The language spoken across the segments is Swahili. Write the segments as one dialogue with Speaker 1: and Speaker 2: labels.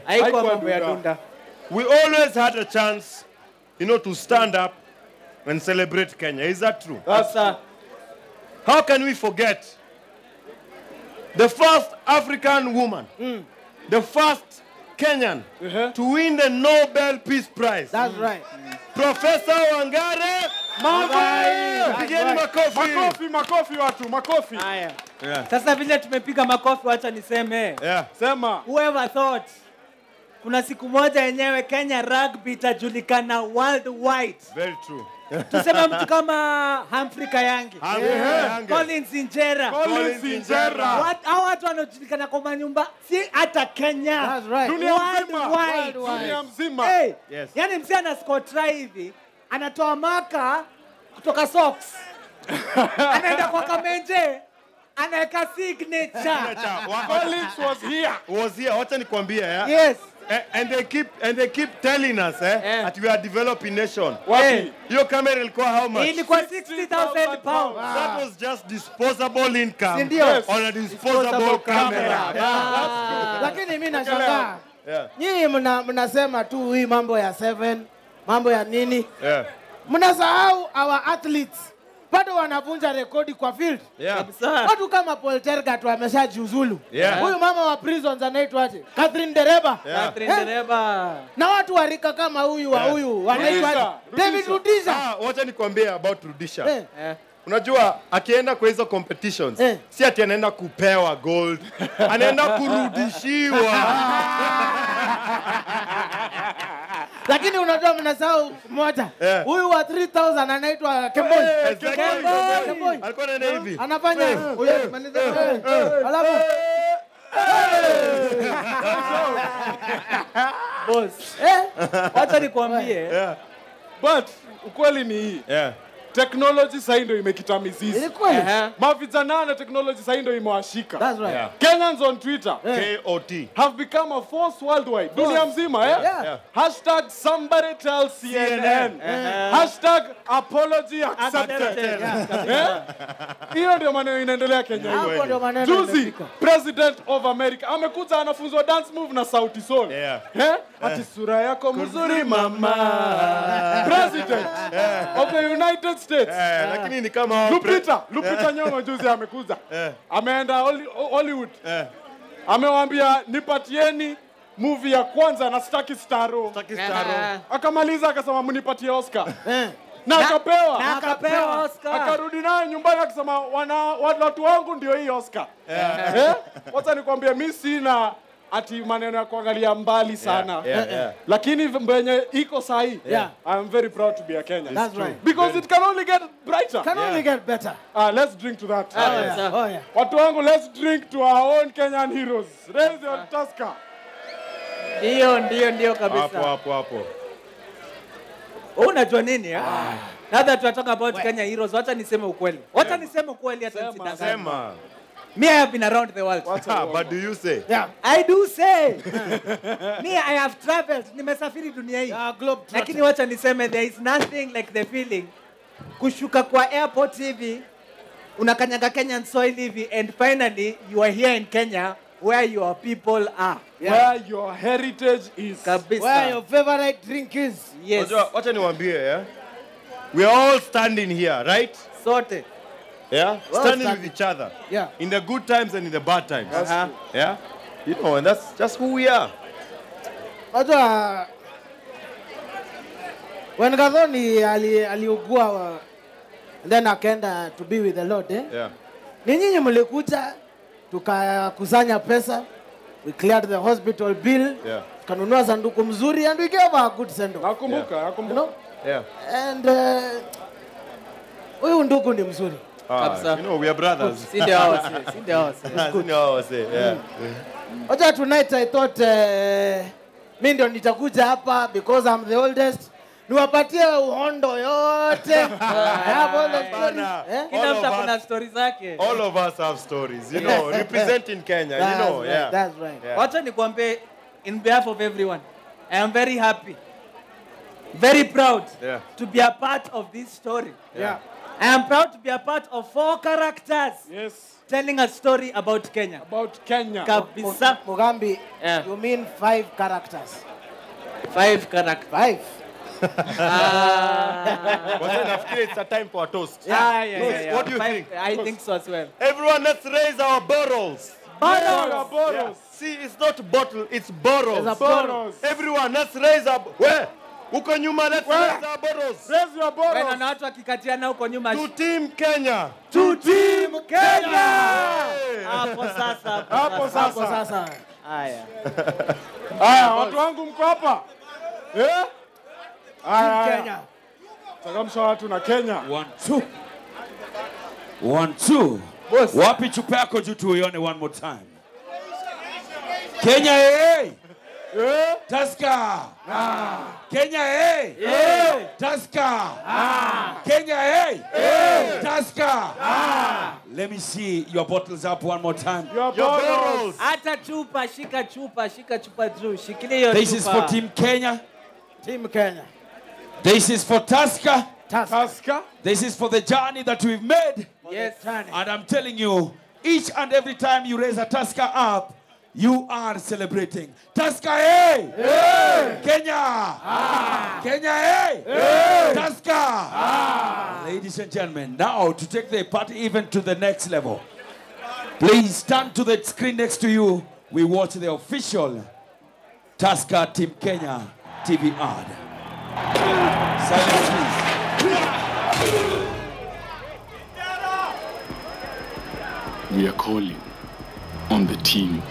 Speaker 1: haikuwa
Speaker 2: Haikuwa
Speaker 1: mambo ya
Speaker 2: dunda.
Speaker 1: dunda
Speaker 3: We always had a chance, you know, to stand up and celebrate Kenya. Is that true?
Speaker 1: sasa
Speaker 3: How can we forget the first African woman, the first Kenyan to win the Nobel Peace Prize?
Speaker 4: That's right.
Speaker 3: Professor Wangare
Speaker 2: Maagai!
Speaker 3: Pigeni makofi.
Speaker 2: Makofi, makofi watu, makofi.
Speaker 1: haya
Speaker 3: Yeah.
Speaker 1: sasa vile tumepiga makofi wacha niseme
Speaker 3: Yeah.
Speaker 2: Sema.
Speaker 1: whoever thought kuna siku moja yenyewe kenya rugby itajulikana worldwide
Speaker 3: Very true.
Speaker 1: tuseme mtu kama Humphrey Kayange
Speaker 3: Humphrey Kayange.
Speaker 1: Collins Injera
Speaker 2: Collins Injera.
Speaker 1: Wat- hao watu wanaojulikana kwa manyumba si hata Kenya
Speaker 4: That's right.
Speaker 2: Dunia mzima.
Speaker 1: Worldwide.
Speaker 2: Dunia mzima.
Speaker 1: Hey,
Speaker 3: Yes.
Speaker 1: yani mzee ana score try hivi anatoa maka kutoka socks anaenda kwa kamenje anaweka signature
Speaker 2: Collins was here.
Speaker 3: was here. Wacha nikwambie, yeah?
Speaker 1: yes
Speaker 3: A- And they keep and they keep telling us eh,
Speaker 1: Eh.
Speaker 3: that we are a developing nation.
Speaker 2: Wapi?
Speaker 3: Hiyo kamera ilikuwa how much?
Speaker 1: ilikuwa 60000 pounds
Speaker 3: That was just disposable income
Speaker 1: Si ndio?
Speaker 2: Yes.
Speaker 3: on a disposable camera.
Speaker 4: Lakini mimi nashangaa.
Speaker 3: Yeah.
Speaker 4: Nyinyi mna, mnasema tu hii mambo ya seven, mambo ya nini?
Speaker 3: Yeah.
Speaker 4: Mnasahau our athletes bado wanavunja rekodi kwa field.
Speaker 3: Yeah.
Speaker 1: kabisa
Speaker 4: Watu kama Paul Tergat wameshajiuzulu.
Speaker 3: Yeah.
Speaker 4: Huyu mama wa prisons anaitwaje? Catherine Dereba.
Speaker 3: Yeah.
Speaker 1: Catherine Dereba
Speaker 4: Na watu wa rika kama huyu wa
Speaker 3: Yeah.
Speaker 4: huyu wanaitwaje?
Speaker 2: Rudisha,
Speaker 4: David Rudisha.
Speaker 3: Ah, wacha nikwambie about Rudisha.
Speaker 4: Eh.
Speaker 1: Eh.
Speaker 3: Unajua akienda kwa hizo competitions
Speaker 4: Eh.
Speaker 3: si ati anaenda kupewa gold, anaenda kurudishiwa.
Speaker 4: Lakini unajua mnasahau moja.
Speaker 3: Eh.
Speaker 4: Huyu wa 3000 anaitwa Kemboi.
Speaker 3: Exactly.
Speaker 4: Kemboi. Kemboi.
Speaker 3: Alikuwa anaenda hivi.
Speaker 4: Anafanya huyo maliza. Eh. Alafu
Speaker 1: boss
Speaker 4: eh
Speaker 1: wacha nikwambie
Speaker 3: Yeah.
Speaker 2: But ukweli ni hii.
Speaker 3: Yeah.
Speaker 2: Technology sasa ndio imekita mizizi.
Speaker 4: ilikuwa
Speaker 1: Ehe.
Speaker 2: Mavijana na technology sasa ndio imewashika.
Speaker 4: That's right.
Speaker 3: Yeah.
Speaker 2: Kenyans on Twitter
Speaker 3: KOT.
Speaker 2: have become a force worldwide. Dunia mzima, eh?
Speaker 4: Yeah.
Speaker 3: Yeah.
Speaker 2: Hashtag somebody tell CNN. Hashtag apology accepted.
Speaker 1: Accepted.
Speaker 2: Eh? Hiyo ndio maneno inaendelea Kenya hivi.
Speaker 4: Hapo ndio maneno
Speaker 2: Juzi
Speaker 4: imefika.
Speaker 2: president of America amekuja anafunzwa dance move na Sauti Sol.
Speaker 3: Yeah.
Speaker 2: Eh? Ati sura yako mzuri mama. President of the United States.
Speaker 3: Eh, lakini ni kama hao pre-
Speaker 2: Lupita, Lupita Nyong'o juzi amekuja. Ameenda Holly- Hollywood.
Speaker 3: Eh.
Speaker 2: Amewaambia nipatieni movie ya kwanza na sitaki staro.
Speaker 3: Taki staro.
Speaker 2: Akamaliza akasema mnipatie Oscar.
Speaker 4: Eh.
Speaker 2: Na akapewa.
Speaker 1: na akapewa Oscar
Speaker 2: Akarudi naye nyumbani akisema wana watu wangu ndio hii Oscar. Eh? Wacha nikwambie mimi sina ati maneno ya kuangalia mbali sana.
Speaker 3: Yeah, yeah.
Speaker 2: Lakini venye iko sahi,
Speaker 4: Yeah.
Speaker 2: I'm very proud to be a Kenyan.
Speaker 4: That's right.
Speaker 2: Because it can only get brighter.
Speaker 4: Can only get better.
Speaker 2: Ah, let's drink to that.
Speaker 1: Ah, yeah.
Speaker 4: Oh yeah.
Speaker 2: Watu wangu, let's drink to our own Kenyan heroes. Raise your tusker.
Speaker 1: ndio ndio ndio
Speaker 3: Hapo
Speaker 1: kabisa
Speaker 3: hapo hapo.
Speaker 1: Wewe unajua nini eh? now that we are talking about Kenya heroes wacha niseme ukweli wacha niseme ukweli hata
Speaker 2: Sema,
Speaker 1: nisidanganye
Speaker 3: Sema.
Speaker 1: me I have been around the world
Speaker 3: Ah, but do you say?
Speaker 4: Yeah.
Speaker 1: I do say me I have traveled nimesafiri dunia hii
Speaker 4: Yeah, globe
Speaker 1: lakini wacha niseme there is nothing like the feeling kushuka kwa airport hivi unakanyaga Kenyan soil hivi and finally you are here in Kenya where your people are
Speaker 2: Where your heritage is.
Speaker 1: kabisa
Speaker 4: Where your favorite drink is.
Speaker 1: yes
Speaker 3: Unajua, wacha niwaambie yeah? We are all standing here, right?
Speaker 1: sote
Speaker 3: Yeah? standing
Speaker 4: standing.
Speaker 3: with each other.
Speaker 4: Yeah.
Speaker 3: In the good times and in the bad times.
Speaker 1: Aha.
Speaker 3: Yeah? You know, and that's just who we are.
Speaker 4: Unajua when Gathoni ali aliugua uh, then akaenda to be with the Lord eh?
Speaker 3: Yeah.
Speaker 4: Ni nyinyi mlikuja tukakusanya pesa we cleared the hospital bill
Speaker 3: Yeah.
Speaker 4: tukanunua sanduku mzuri and we gave her a good send off.
Speaker 2: Nakumbuka,
Speaker 4: You
Speaker 2: nakumbuka.
Speaker 4: know?
Speaker 3: Yeah.
Speaker 4: And uh, huyu ndugu ni mzuri.
Speaker 3: Ah,
Speaker 1: Kabisa.
Speaker 3: you know, we are brothers.
Speaker 1: si ndio hao si- si ndio hao si.
Speaker 3: You know how I say, yeah.
Speaker 4: Wacha tonight I thought uh, mi ndio nitakuja hapa because I'm the oldest niwapatie uhondo yote. I have all the stories.
Speaker 3: Bana.
Speaker 4: Eh?
Speaker 1: kila
Speaker 3: All
Speaker 1: mtu
Speaker 3: of
Speaker 1: akona
Speaker 3: us-
Speaker 1: stori zake
Speaker 3: All of us have stories, you know, representing Kenya, you
Speaker 4: That's
Speaker 3: know,
Speaker 4: right,
Speaker 3: yeah.
Speaker 4: that's right.
Speaker 3: Yeah.
Speaker 1: wacha nikwambie in behalf of everyone i am very happy very proud
Speaker 3: Yeah.
Speaker 1: to be a part of this story
Speaker 4: Yeah.
Speaker 1: I am proud to be a part of four characters
Speaker 2: Yes.
Speaker 1: telling a story about Kenya.
Speaker 2: About Kenya.
Speaker 1: Kabisa.
Speaker 4: Mugambi,
Speaker 1: Yeah.
Speaker 4: you mean five characters?
Speaker 1: Five characters.
Speaker 4: Five.
Speaker 3: Wazee, nafikiri it's a time for a toast.
Speaker 1: Yeah, yeah, yeah, yeah.
Speaker 3: What do you
Speaker 1: Five-
Speaker 3: think?
Speaker 1: I think so as well.
Speaker 3: Everyone, let's raise our bottles.
Speaker 2: Bottles. Bottles.
Speaker 3: See, it's not bottle, it's bottles.
Speaker 4: It's a
Speaker 2: Bottles.
Speaker 3: Everyone, let's raise our... Where? Huko nyuma, let's
Speaker 2: Where?
Speaker 3: raise our bottles.
Speaker 2: Raise your
Speaker 1: Wewe
Speaker 2: bottles.
Speaker 1: naona watu wakikatiana huko nyuma.
Speaker 3: To Team Kenya.
Speaker 1: To team Kenya.
Speaker 3: Hey.
Speaker 1: Hapo sasa.
Speaker 2: Hapo
Speaker 4: Hapo
Speaker 2: sasa.
Speaker 4: sasa.
Speaker 1: Haya.
Speaker 2: Haya, watu wangu mko hapa? Eh? Haya,
Speaker 4: Team
Speaker 2: haya.
Speaker 4: Kenya.
Speaker 2: Changamsha watu na Kenya.
Speaker 5: One, two. One, two.
Speaker 1: Boss.
Speaker 5: Wapi chupa yako juu tuione one more time. Kenya hey!
Speaker 2: Eh?
Speaker 5: Tusker! Kenya hey! Tusker! Kenya hey! Tusker! Let me see your bottles up one more time.
Speaker 2: Your
Speaker 3: Your
Speaker 2: bottles.
Speaker 3: bottles.
Speaker 1: Hata chupa, shika chupa, shika chupa juu. Shikilia hiyo
Speaker 5: This is
Speaker 1: chupa.
Speaker 5: for Team Kenya.
Speaker 4: Team Kenya.
Speaker 5: This is for Tusker.
Speaker 4: Tusker.
Speaker 2: Tusker.
Speaker 5: This is for the journey that we've made.
Speaker 1: Yes.
Speaker 5: And I'm telling you, each and every time you raise a Tusker up, you are celebrating. Tusker, hey! Kenya! Kenya, hey! Tusker! Ladies and gentlemen, now to take the party even to the next level, please stand to the screen next to you. We watch the official Tusker Team Kenya TV ad. Silence, please.
Speaker 6: We are calling on the team.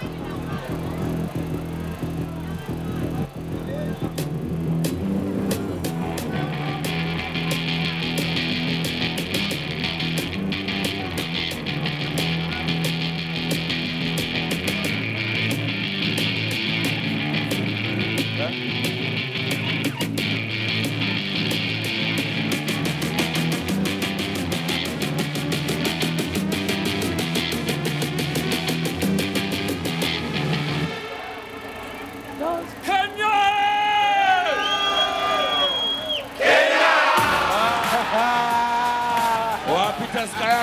Speaker 5: Kenya! Wapi Tusker